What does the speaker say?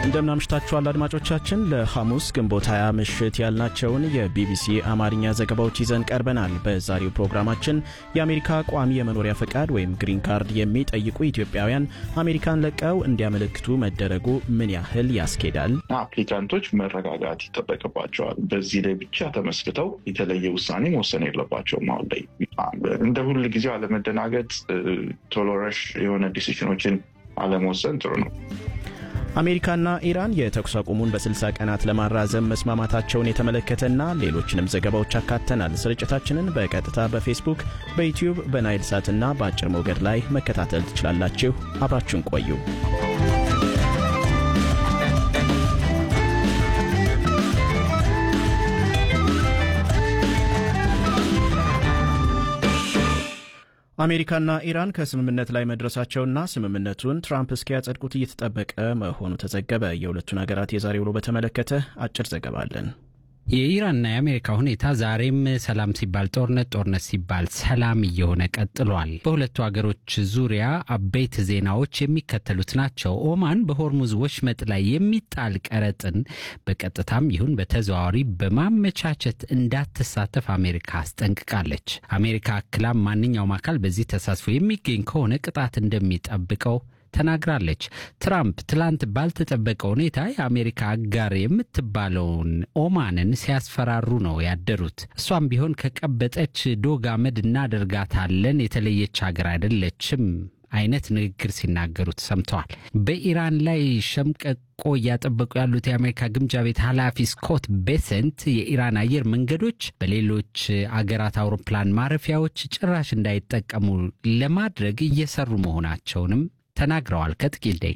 እንደምናምሽታችኋል አድማጮቻችን። ለሐሙስ ግንቦት 20 ምሽት ያልናቸውን የቢቢሲ አማርኛ ዘገባዎች ይዘን ቀርበናል። በዛሬው ፕሮግራማችን የአሜሪካ ቋሚ የመኖሪያ ፈቃድ ወይም ግሪን ካርድ የሚጠይቁ ኢትዮጵያውያን አሜሪካን ለቀው እንዲያመለክቱ መደረጉ ምን ያህል ያስኬዳል? አፕሊካንቶች መረጋጋት ይጠበቅባቸዋል። በዚህ ላይ ብቻ ተመስርተው የተለየ ውሳኔ መወሰን የለባቸውም። አሁን ላይ እንደ ሁል ጊዜው አለመደናገጥ፣ ቶሎ ረሽ የሆነ ዲሲሽኖችን አለመወሰን ጥሩ ነው። አሜሪካና ኢራን የተኩስ አቁሙን በ60 ቀናት ለማራዘም መስማማታቸውን የተመለከተና ሌሎችንም ዘገባዎች አካተናል። ስርጭታችንን በቀጥታ በፌስቡክ፣ በዩትዩብ፣ በናይል ሳትና በአጭር ሞገድ ላይ መከታተል ትችላላችሁ። አብራችሁን ቆዩ። አሜሪካና ኢራን ከስምምነት ላይ መድረሳቸውና ስምምነቱን ትራምፕ እስኪያጸድቁት እየተጠበቀ መሆኑ ተዘገበ። የሁለቱን ሀገራት የዛሬ ውሎ በተመለከተ አጭር ዘገባ አለን። የኢራንና የአሜሪካ ሁኔታ ዛሬም ሰላም ሲባል ጦርነት፣ ጦርነት ሲባል ሰላም እየሆነ ቀጥሏል። በሁለቱ ሀገሮች ዙሪያ አበይት ዜናዎች የሚከተሉት ናቸው። ኦማን በሆርሙዝ ወሽመጥ ላይ የሚጣል ቀረጥን በቀጥታም ይሁን በተዘዋዋሪ በማመቻቸት እንዳትሳተፍ አሜሪካ አስጠንቅቃለች። አሜሪካ አክላም ማንኛውም አካል በዚህ ተሳትፎ የሚገኝ ከሆነ ቅጣት እንደሚጠብቀው ተናግራለች። ትራምፕ ትላንት ባልተጠበቀ ሁኔታ የአሜሪካ አጋር የምትባለውን ኦማንን ሲያስፈራሩ ነው ያደሩት። እሷም ቢሆን ከቀበጠች ዶግ አመድ እናደርጋታለን፣ የተለየች ሀገር አይደለችም አይነት ንግግር ሲናገሩ ተሰምተዋል። በኢራን ላይ ሸምቀቆ እያጠበቁ ያሉት የአሜሪካ ግምጃ ቤት ኃላፊ ስኮት ቤሰንት የኢራን አየር መንገዶች በሌሎች አገራት አውሮፕላን ማረፊያዎች ጭራሽ እንዳይጠቀሙ ለማድረግ እየሰሩ መሆናቸውንም ተናግረዋል። ከጥቂት ደቂቃ